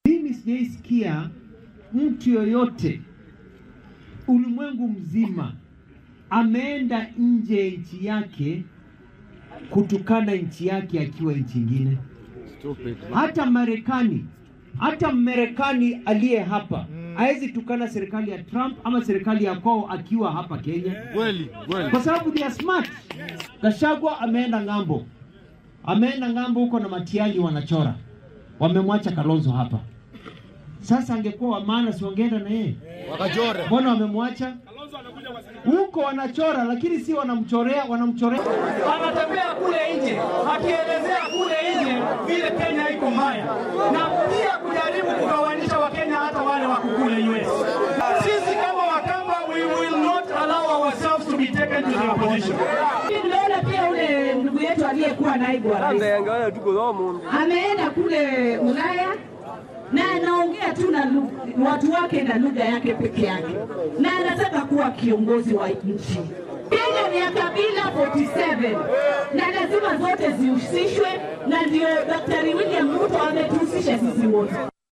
Mimi sijaisikia mtu yoyote ulimwengu mzima ameenda nje ya nchi yake kutukana nchi yake akiwa nchi ingine. Hata Marekani, hata Mmarekani aliye hapa hawezi tukana serikali ya Trump ama serikali ya kwao akiwa hapa Kenya, Kweli, kweli. kwa sababu they are smart. Gachagua ameenda ng'ambo, ameenda ng'ambo huko na Matiang'i wanachora, wamemwacha Kalonzo hapa. Sasa angekuwa wa maana, si wangeenda na yeye? Wakajore. Mbona wamemwacha huko? Wanachora lakini si wanamchorea, wanamchorea anatembea kule nje akielezea kule nje vile Kenya iko mbaya, na pia kujaribu kugawanisha Wakenya hata wale wako kule US. Sisi kama Wakamba, we will not allow ourselves to be taken to the opposition. Tunaona pia ule ndugu yetu aliyekuwa naibu wa rais ameenda kule Ulaya na anaongea tu na lu- watu wake na lugha yake peke yake, na anataka kuwa kiongozi wa nchi. Kenya ni ya kabila 47 na lazima zote zihusishwe, na ndio Daktari William Ruto ametuhusisha sisi wote.